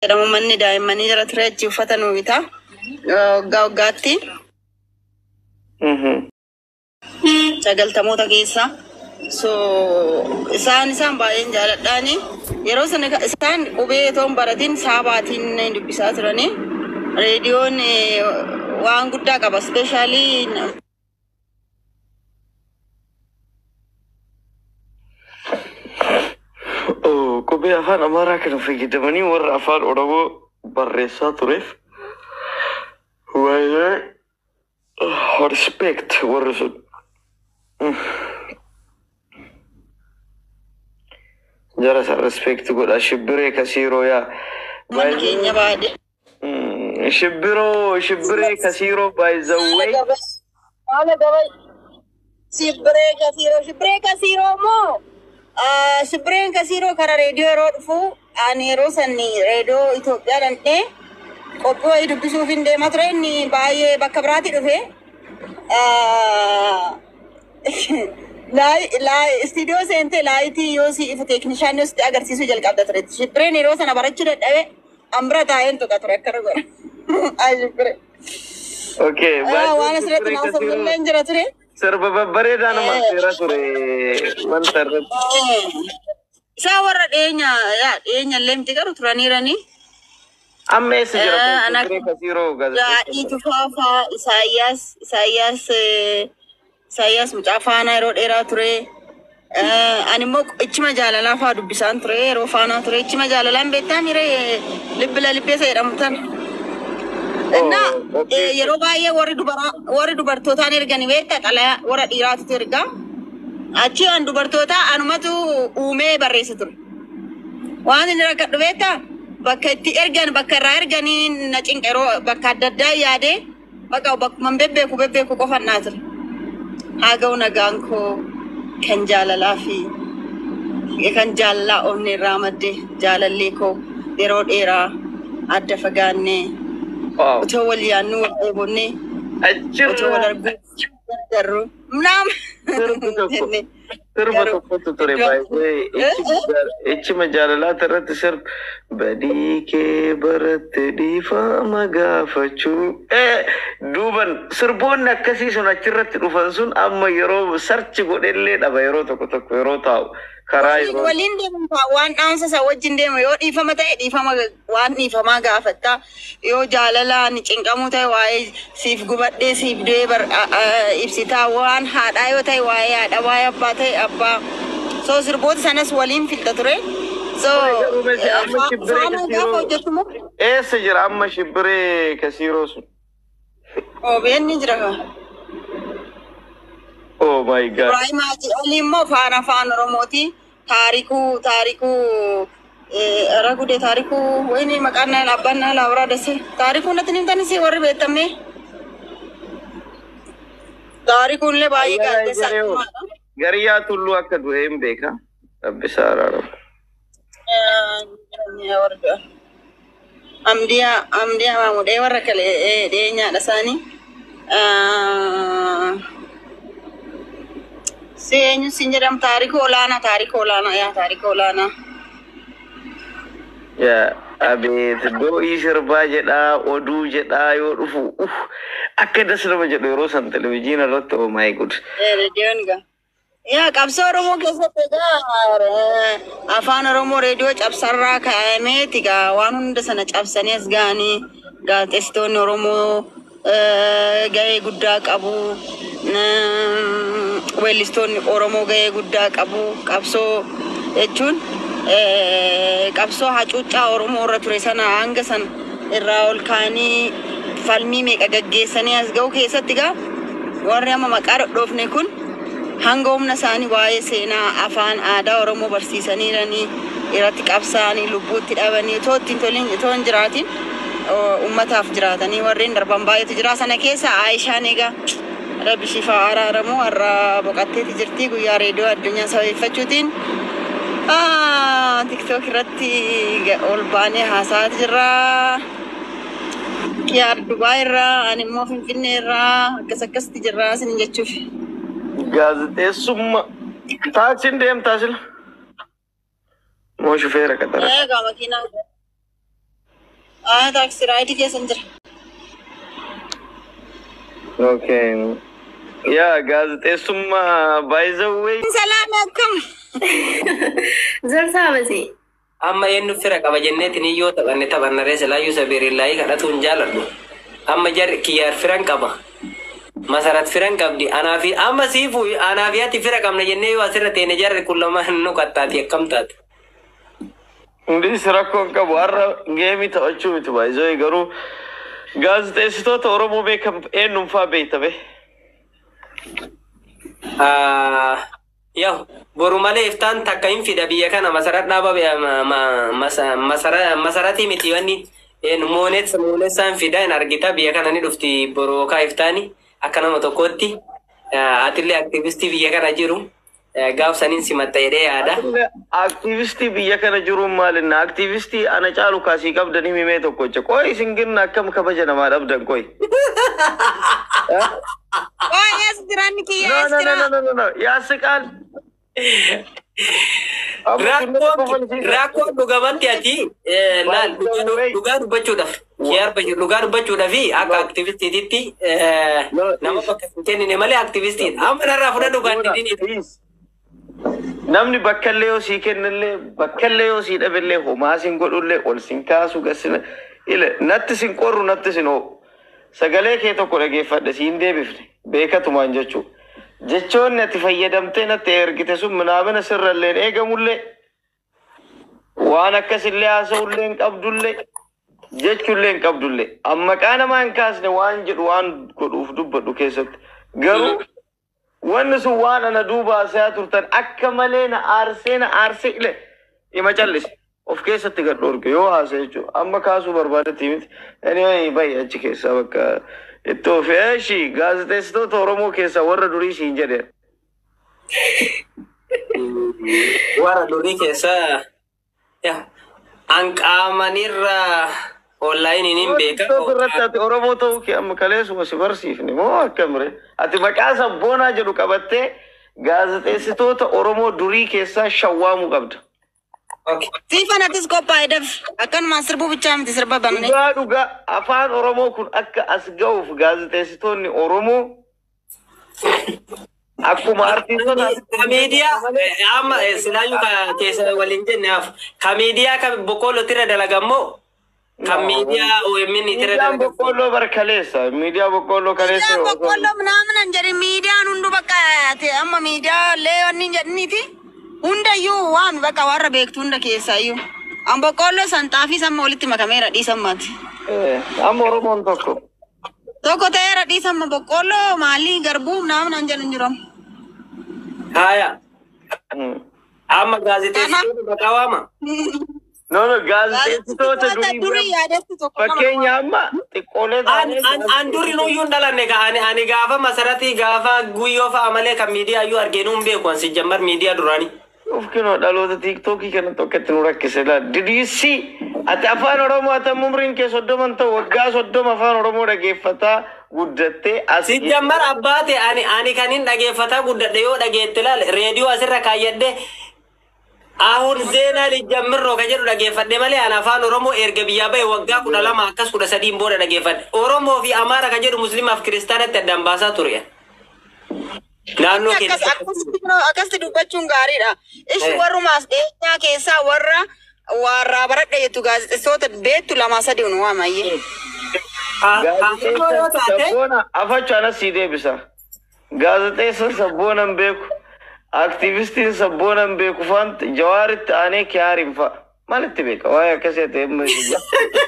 jedhamu manni daa'immanii jala ture achi uffata nuu bitaa waggaa waggaatti Mhm. sagaltamoota keessa. So isaan isaan baay'een jaaladhaani. Yeroo sana ka- isaan qubee otoo hin baratin saabaatiin dubbisaa turani. Reediyoon eh, waan guddaa qaba. Ispeeshaalii Oh, Qubee afaan Amaaraa kana fayyadamanii warra afaan Oromoo barreessaa tureef waayee oh, respect warri sun. Mm. Jara san respect godha shibbiree kasiiroo yaa. mana keenya baadiyyaa. Mm, Shibbiroo shibbiree kasiiroo by the way. Haala gabay. Shibbiree kasiiroo. Shibbiree kasiiroo moo? Ah, Shibbireen kasiiroo karaa reediyoo yeroo dhufu ani yeroo sanni reediyoo Itoophiyaa dandhee qophii wayii dubbisuuf hin deemaa ture inni baay'ee bakka biraatti dhufe. Ah, laayi- laayi- Istiidiyoo seentee laayitii yoo si ifu teeknishaan yoo sitti agarsiisuu jalqabda ture. Shibbireen yeroo sana barachuu dadhabe ambira taa'een tuqa ture akkana godha. Ay shibbiree. Okay, Ah, waan asirratti shibbiree naaf kasiiroo illee hin jira ture. sirba babbareedaa nama seera ture wanta irratti. Isaa warra dhiyeenya yaa dhiyeenya illee miti garuu turaniiranii. Amma eessa jira Eh, kun ana- shibbiree kasiiroo Daadhii gaazexeessa? tufaafaa Isaayyaas Isaayyaas eh, Isaayyaas mucaa faanaa yeroo dheeraa ture. Eh, Ani immoo ichima jaalalaa fa'aa dubbisaan ture yeroo faanaa ture. Ichima jaalalaan beektaa miire libbila libbeessa jedhamu tan. እና okay. yeroo baay'ee warri dubaraa warri dubartootaan ergani beekta xalayaa warra dhiiraatu erga achi an dubartoota anumatu uumee barreessa ture waan inni rakkadhu beekta bakka itti ergan bakka irraa erganii na cinqa yeroo bakka adda addaa yaadee bakka bakkuma bebbeeku bebbeeku qofan naa ture haa ga'u nagaan koo kan jaalalaa fi kan jaalalaa onnee irraa madde jaalallee koo yeroo dheeraa adda fagaannee Wow. otoo wal yaannu wal dheebonnee otoo wal Achirra arguu darru naam sirbi tokko jennee sirba garuu tokkotu ture baay'ee ichima jaalalaata irratti sirba badii kee baratte dhiifama gaafachuu Eh, duuban sirboonni akkasii sun achirratti dhufan sun amma yeroo sarchi godhellee dhaba yeroo tokko tokko yeroo taa'u karaa waliin yeroo waliin deemu faa waan dhaamsa isaa wajjin deemu yoo dhiifama ta'e dhiifama ga- waan dhiifamaa gaafatta yoo jaalalaan cinqamuu ta'e waa'ee siif gubadhee siif du'ee bar a- a- ibsitaa waan haadhaa yoo ta'e waa'ee haadha waa'ee abbaa ta'e abbaa soo sirboota sanas waliin fidda ture so Garuu miti eh, amma fa- shibbiree faana kasiiroo- gaafa hojjetu moo eessa jira amma shibbiree kasiiroo sun OBN ni jira kaa. oh my god Ibrahim Haji Ali immoo faana afaan Oromooti. Taarikuu taarikuu eh, ragude taarikuu wayini maqaan dhaabbanna laaburaa dase taarikuu natti nimtanis warri beektamne. Taarikuun illee baay'ee Ayyaana gaazexeessaa eegalee hoo? cimaadha. Gariyaa tulluu akka du'e hin beeka. Rabbisaa araaramu. Amdiyaa amdiyaa maamudhee warra kale eh, dhiyeenyaadha isaanii. Ah, Si eenyu siin jedhamu taarikuu olaanaa taarikuu olaanaa yaa taarikuu olaanaa. Yaa abeet do'ii sirbaa jedhaa oduu jedhaa yoo dhufu uf akka das nama jedhu yeroo san televizyiina irratti oh my god. Reediyoon gaa. Yaa qabsoo Oromoo keessatti egaa eh, afaan Oromoo reediyoo cabsarraa kaa'ameeti egaa waan hunda sana cabsanii as ga'anii gaazexeessitoonni Oromoo eh, gahee guddaa qabu. Mm, Weellistoonni Oromoo gahee guddaa qabu. Qabsoo jechuun eh, qabsoo hacuuccaa Oromoo irra ture sana hanga san irraa ol kaanii falmii meeqa gaggeessanii as ga'u keessatti egaa warri amma maqaa dhodhoofne kun hanga humna isaanii waa'ee seenaa afaan aadaa oromoo barsiisaniiranii irratti qabsaa'anii lubbuutti dhabanii otoo ittiin toliin otoo hin jiraatin o- ummataaf jiraatanii warreen darban baay'eetu jira sana keessa aayishaan egaa rabbi shifaa araaramu har'a boqatteeti jirti guyyaa reediyoo addunyaa sababeeffachuutiin tiktook irratti ga- ol baanee haasaa jirra. Kiyaar Dubaay irraa ani immoo Finfinnee irraa akkas akkasitti jirra isin jechuuf. Gaazexeessummaa taaksiin deemtaa sila moo shufeera qaxara. Egaa makiinaa Ah, taaksii raayidii keessan jira. Okay. Yaa gaazexeessummaa baay'izawwee. Salaam akkam. Zarsaa basee. amma eenyu fira qaba jenneetiin iyyoo taphanne taphannaree silaayyuu sabiirillaahii kadhatu hin jaaladhu amma jarri kiyyaar firan qaba masarat firan qabdi anaafi amma siifu anaafi ati fira qabna jennee yoo asirra teene jarri kun lamaan nu qattaati akkam taate Hundis rakkoon qabu har'a geemii taphachuu miti baay'izawwee garuu gaazexeessitoota Oromoo beekam eenyumfaa beekta bee. Ah, yahu boru malee iftaan takka hin fida biyya kana masarat dhaaba be- ma- ma- masa- masara- masaratii miti wanni een moonet moonessaan fida hin argita biyya kana ni dhufti borookaa iftaani akka nama tokkootti Ah, atillee aktivistii biyya kana jiru eh, gaaf saniin simatta jedhee yaada. Aktiivistii biyya kana jiruun maalinna aktiivistii ana caalu kaasii qabdanii himee tokko jecha qoy isin ginna akkam kabaja namaa dhabdan qoy. Oh, yes, jiraanni kiyya, No yes, no no jira. no no no no yaasiqaan. Rakkoon rakkoon dhugamatti ati eh, laal dhugaa du- dhugaa dubbachuudhaaf kiyaar bashir dhugaa dubbachuudhaaf akka aktivistiititti eh, nama bakka hin kennine malee aktivistiin amma narraa fudhadhu gaandidini. Namni bakka illee yoo sii kennillee bakka illee yoo sii dhabillee homaa sin godhullee ol sin kaasu gassina ile natti sin qorru natti sin hoo sagalee kee tokko dhageeffadhe siin deebifne beekatumaan jechuu jechoonni ati fayyadamtee natti ergite sun minaamina sirralleen eegamullee waan akkasillee haasa'ullee hin qabdullee jechuullee hin qabdullee amma qaa namaa hin kaasne waan jedhu waan godhuuf dubbadhu keessatti garuu wanni sun waan ana duuba haasaa turtan akka malee na aarsee na aarsee ile ima callise of keessatti gad dhorge yoo haasa jechuudha amma kaasuu barbaadetti miti anyway bayi achi keessaa bakka itti ofi eeshi gaazexeessitoota oromoo keessaa warra durii siin jedheen Warra durii keessaa yaa hanqaamanirra onlaayiniin hin Gaazexeessitoota irratti beeka. ati oromoo ta'uu kee amma kaleessuma si barsiifne moo akkamire ati maqaa sabboonaa jedhu qabattee gaazexeessitoota oromoo durii keessaa shawwaamuu qabda. Siifan atis qophaa'e daf. Akkanumaan sirbuu bichaa miti sirba banne. Dhugaa dhugaa afaan Oromoo kun akka as ga'uuf gaazexeessitoonni Oromoo akkuma artiistota Ka miidiyaa eh, amma eh, silaayyuu ka keessa waliin jenne hafu ka miidiyaa ka boqqoollotirra dalagammoo kan miidiyaa OMN irra miidiyaan dalagammoo. boqqolloo bar kaleessa miidiyaa boqqolloo kaleessa Miidiyaan boqqolloo minaamin hin jedhin miidiyaan hundu bakka ati amma miidiyaa illee wanni hin jedhiniiti. Hundayyuu waan bakka warra beektu hunda keessaayyuu. An boqqolloo san xaafii samma walitti makameera dhiisan maati. Eh, amma Oromoon tokko Tokko ta'eera dhiisamma boqqolloo maalii garbuu minaamin hin jedhin jiran. Haaya Hmm. amma gaazexeessitoota maqaa waama. no no gaazexeessitoota durii durii yaadatti tokko nama- fakkeenya amma xiqqoolee An taanee an an duri nuyyuu hin dhalanne ka ani ani gaafa masaratii gaafa guyyoo fa'a malee kan miidiyaa iyyuu arginu hin beeku ansi jammar miidiyaa duraanii. Of kinoo dhaloota tiiktookii kana tokkotti nu rakkise laal. Did you see? Ati afaan Oromoo ati amma umriin kee soddoman ta'u waggaa soddoma afaan Oromoo dhageeffataa guddattee as Si jammar abbaate ani ani kan hin dhageeffataa guddadhe yoo dhageette laal reediyoo asirra kaayyadhe ahun zeenaa lijammirroo ka jedhu dhageeffadhe malee ani afaan oromoo erga biyyaa bahe waggaa kudha lama akkas kudha sadiin booda dhageeffadhe oromoo fi amaara ka jedhu muslimaaf kiristaanatti addaan baasaa ture naannoo Akkas- keessa akkasitti kunoo- akkasitti dubbachuun gaariidha. Ishi Eh. warrumaas dhiyeenyaa keessaa warra warraa baradha jettu gaazexeessitoota beektu lama sadi nu waamayyee. yoo taate Sabboona afachu anas sii deebisa. Gaazexeessan sabboona hin beeku. Aktiivistiin sabboona hin beeku faanti jawaaritti aanee kiyaariin fa'a. Maalitti beeka? Waa'ee akkasii ta'e hin beeku.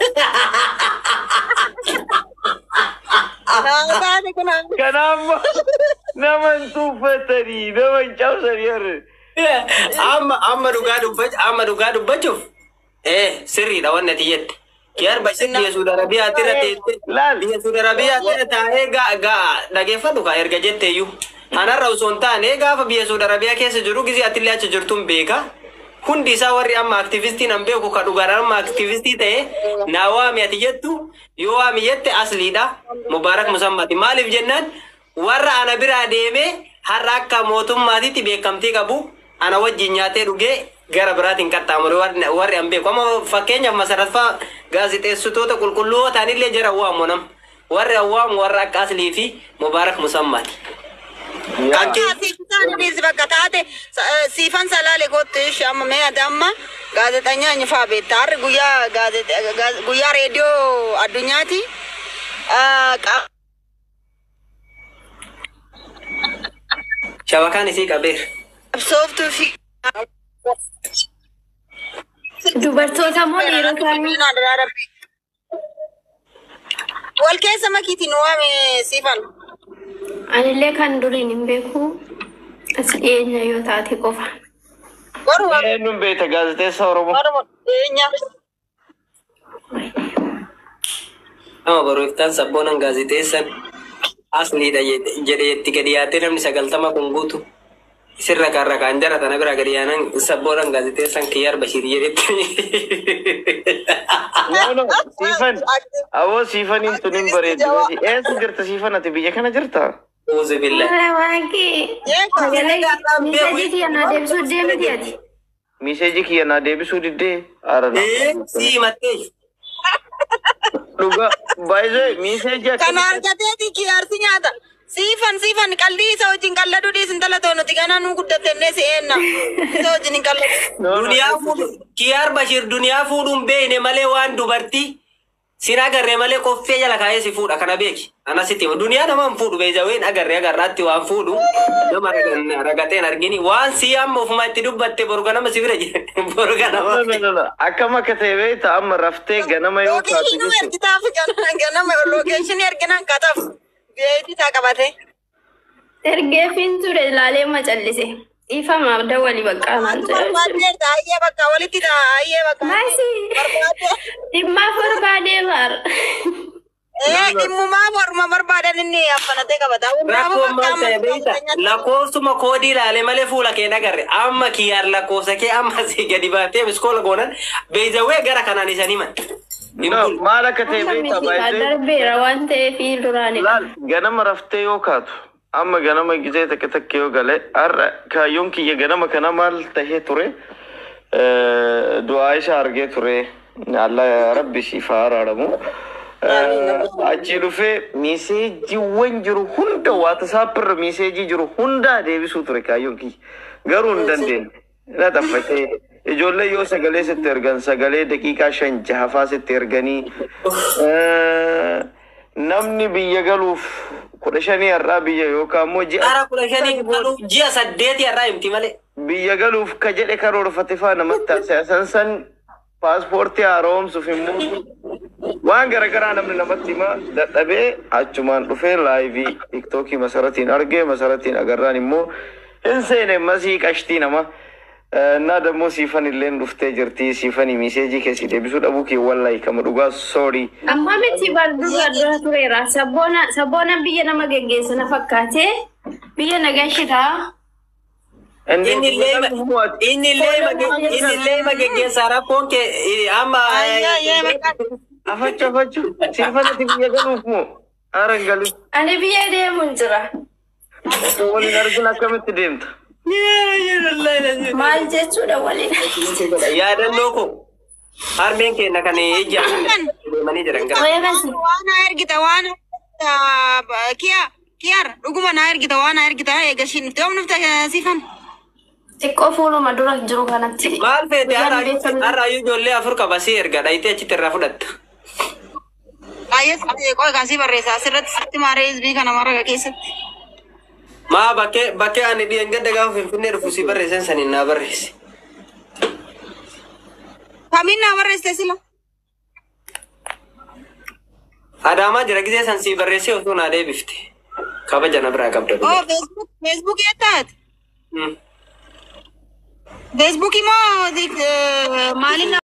Taate kun amma- Kanaaf nama hin tuuffatanii nama hin cabsanii harre. amma amma dhugaa dubbach amma dhugaa dubbachuuf eh sirriidha wanni ati jette kiyar bashir biyya suudi arabiyaatti irra teesse Laal. biyya suudi arabiyaatti irra taa'ee gaa gaa dhageeffadhu kaa erga jetteeyyuu kanarra osoo hin taane gaafa biyya suudi arabiyaa keessa jiru gizii atillee achi jirtuun beeka hundi isaa warri amma aktivistiin an beeku ka dhugaan amma aktivistii ta'e naa waami ati jettu yoo waami jette asliidha mubaarak musammati maaliif jennaan warra ana biraa deemee har'a akka mootummaatitti beekamtii qabu ana wajjin nyaatee dhugee gara biraatiin qaxxaamure warri warri an beeku amma fakkeenyaaf masaraffaa gaazixeessitoota qulqulluu ta'anillee jira awwaamu nam warri awwaamu warra akka aslii fi mubaarak musammaati. Kan kee- Siifan bakka taate siifan salaale kottu ishi amma mee ati amma gaazexanyaa nyifaa beekta harri guyyaa gaazexaa guyyaa reediyoo addunyaati. shabakaan isii qabeera. Qabsooftuu fi Dubartoota moo dhiirotaanii? wal keessa makiitiin waame siifan. Anillee kan duriin hin beeku. As dhiyeenya yoo taate qofa. Warra Eenyuun beekta gaazexeessa Oromoo? warra dhiyeenya. Nama barreeftaan sabboonan gaazixeessan asliidha jedhee itti gadi yaatee namni sagaltama kun guutu. Sirra kan rakaan jara tana bira gadi yaanan sabboonan gaazixeessan kiyyaar Bashir jedhetti. No, no, siifan. Awoo siifaniin tun hin bareeddu. Eessa jirta siifan ati biyya kana jirta? Uuzu billah. Waaqii. Miidhagii kiyya naa deebisuu deemiti ati. Miseejii kiyya naa deebisuu diddee? Aara na. Ee, sii mattee. Dhugaa. Baay'ee miseejii Kana akkamitti? argateeti kiyaarsi nyaata. Siifan siifan qallii isa wajjin qalladuu dhiisin talatoo nuti ganaa nuu guddatennee si eenna. Isa wajjin hin qalladu. No, no, Duniyaa fuudhu. Kiyyaar Bashir duniyaa fuudhuun beeyne malee waan dubartii. Sin agarree malee koffee jala kaayee si fuudha kana beeki. Anasitti hima. Duniyaa nama hin fuudhu beejaween agarree agarraatti waan fuudhu. Nama ragan- ragateen argini. Waan si amma ofuma itti dubbatte boruga nama si bira jira. Boruga no, nama. no, no, no. Akkam akka ta'e beekta amma raftee ganama yoo taatu Lookeeshinii nu jechuudha. ergitaaf ganama lookeeshinii erginan kataaf. Beeyti isaa qabate. Ergeefiin ture ilaalee macallise. Dhiifamaaf dawwali bakka maal jedhu. Barbaaddeerta ayyee bakka walitti ta'a ayyee bakka. Maasi. Barbaadde. Dhimmaaf barbaadee baar. Ee dhimmumaa morma barbaadan inni affanatee qabata. Rakkoon maal ta'e beekta? Lakkoofsuma koodii ilaalee malee fuula kee nagarre. Amma kiyyaar lakkoofsa kee amma si gadi baatee miskoola goonan beejawee gara kanaan isan himan. No, maal akka ta'e beekta baay'ee. Darbeera waan ta'eef duraanidha. Laal ganama raftee yoo kaatu amma ganama gizee takka takka yoo gale har'a kaayyoon kiyya ganama kana maal tahee ture Eh, du'aa isa argee ture alla rabbi siif haa araaramu. Eh, Achi dhufee miiseejiiwwan jiru hunda waatasaapirra miiseejii jiru hundaa deebisuu ture kaayyoon kiyya garuu hin dandeenye. Na xaffatee ijoollee yoo sagalee sitti ergan sagalee daqiiqaa shan jahafaa sitti erganii eh, namni biyya galuuf kudha shanii har'aa biyya yookaan immoo ji'a Ara kudha shanii galu ji'a saddeeti irraa himti malee. biyya galuuf ka jedhe karoorfate faa namatti taasisa san san paaspoortii haaromsuuf immoo waan garagaraa namni namatti hima dadhabee achumaan dhufee laayivii tiktookii masaratiin argee masaratiin agarraan immoo hin seene masii qashtii nama እና ደግሞ ሲፈን ሌን ዱፍቴ ጅርቲ ሲፈን ሚሴጂ ከሲ ደቢሱ ደቡ ኪ ወላይ ከመ ዱጋ ሶሪ Amma miti dura dura tureera. Sabboona sabboona biyya nama geggeessu na fakkaate biyya nagashitaa. Inni illee inni illee inni illee ma geggeessaa rakkoon kee amma. Ayyee bakka. አፈቹ አፈቹ ሲፈን ቲ የገሉፍ ሞ አረንገሉ Ani biyya deemuun jira. ወሊን አርግን አከምት ደምታ Maal jechuudha waliin. Yaadannoo ko harmeen keenya kan ejja deemanii jiran gara. Weerasi. Waan na ergita waan kiya kiyar dhuguma na ergita waan na ergita eegashiin itti oomnufta siifan. Xiqqoo fuuluma dura jiru kanatti. Maal feete Guyyaan beekamni. har'aayyuu ijoollee afur qabasii erga dhayitee achitti irraa fudhatta. Ayyes qoy kaasii barreessa asirratti sitti maaree hizbii kana mara keessatti. Maa bakkee bakkee ani dhiyan gadda gaafa finfinnee dhufu si barreessan saniin naa barreessi. Kamiin naa barreessite sila. Adaamaa jira gisee san si barreessee osoo naa deebifte. Kabaja na biraa qabda. Oh Facebook Facebook yettaat. Mm. Facebook moo maaliin